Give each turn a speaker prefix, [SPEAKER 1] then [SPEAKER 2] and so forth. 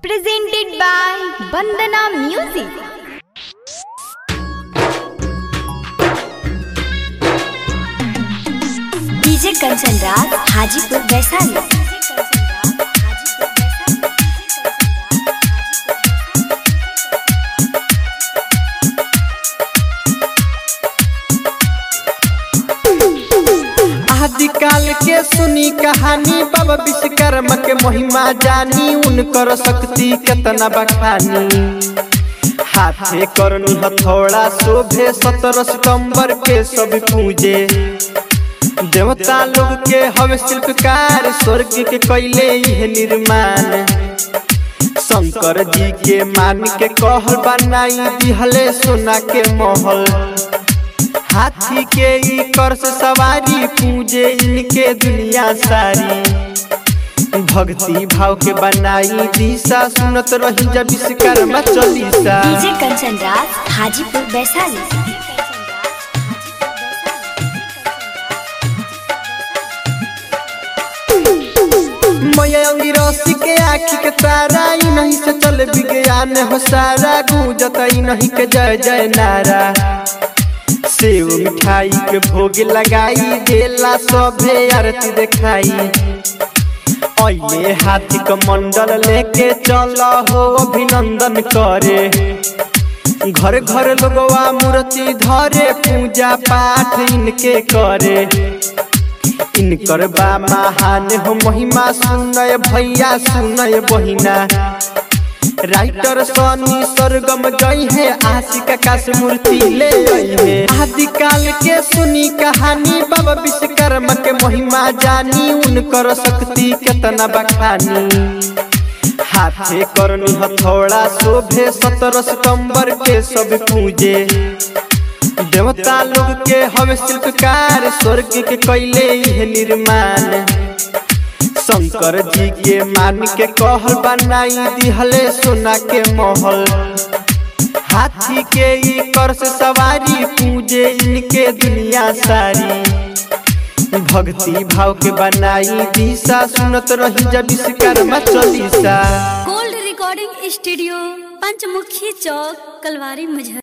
[SPEAKER 1] presented by Bandana Music.
[SPEAKER 2] DJ Kanchan Raj Hajipur Vaishali
[SPEAKER 3] आदिकाल के सुनी कहानी बाबा विश्वकर्मा के महिमा जानी उनकर शक्ति केतना बखानी हाथे करनी हथौड़ा शोभे सत्रह सितंबर के सब पूजे देवता लोग के हवे शिल्पकार स्वर्ग के कैले यह निर्माण शंकर जी के मान के कहल बनाई दिहले सोना के महल हाथी के ई कर से सवारी पूजे इनके दुनिया सारी भक्ति भाव के बनाई दिशा सुनत रही जब विश्वकर्मा चालीसा
[SPEAKER 2] डीजे कंचन राज हाजीपुर वैशाली
[SPEAKER 3] मयंगी रसी के आँखी के तारा ई नहीं से चल विज्ञान हो सारा गूंजत ई नहीं के जय जय नारा सेव मिठाई के भोग लगाई देला सभे आरती देखाई अइले हाथी के मंडल लेके चल हो अभिनंदन करे घर घर लोगवा मूर्ति धरे पूजा पाठ इनके करे इनकर बा महान हो महिमा सुनय भैया सुनय बहिना राइटर सनी सरगम गई है आशिका का से मूर्ति ले गई है आदिकाल के सुनी कहानी बाबा विश्वकर्मा के महिमा जानी उनकर शक्ति केतना बखानी हाथे करनी हथौड़ा शोभे सत्रह सितंबर के सब पूजे देवता लोग के हवे शिल्पकार स्वर्ग के कैले यह निर्माण शंकर जी के मान के कहल बनाई दिहले सोना के महल हाथी के ई कर से सवारी पूजे इनके दुनिया सारी भक्ति भाव के बनाई दिशा सुनत रही जब Vishwakarma Chalisa
[SPEAKER 4] gold recording studio Panchmukhi Chowk Kalwari मुजहर